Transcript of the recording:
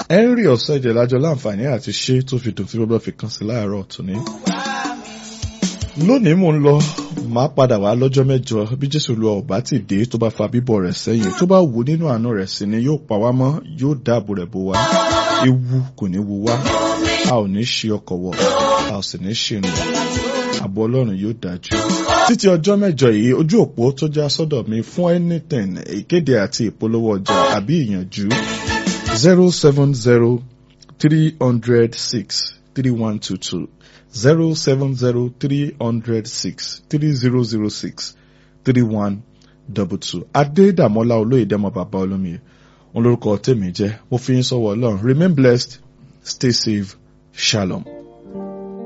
henry ọ̀sẹ̀jẹ̀ lájọ láǹfààní àti ṣe tó fi dùn tí gbogbo fi kàn sí láàárọ̀ tòní. lónìí mò ń lọ máa padà wá lọ́jọ́ mẹ́jọ bí jésù lu ọ̀bá ti dé tó bá fa bíbọ̀ rẹ̀ sẹ́yìn tó bá wù nínú àánú rẹ̀ sí ni yóò pa wá mọ́ yóò dáàbò rẹ̀ bò wá ewu kò ní wu wá a ò ní ṣe ọkọ̀ wọ̀ a ò sì ní ṣìrìn àbọ̀ ọlọ́run yóò dájú. títí ọjọ́ mẹ́jọ yìí ojú òpó tó já sọ́dọ̀ mi fún anything ìkéde àti ìpolówó ọjà àbí ìyànjú zero seven zero three hundred six three one two two zero seven zero three hundred six three zero zero six three one double two adédàmọ́lá olóyèdèmọ́ bàbá olómi òun lórúkọ tèmi jẹ́ mo fi ń sọ̀wọ́ ọlọ́run remain blessed stay safe shalom.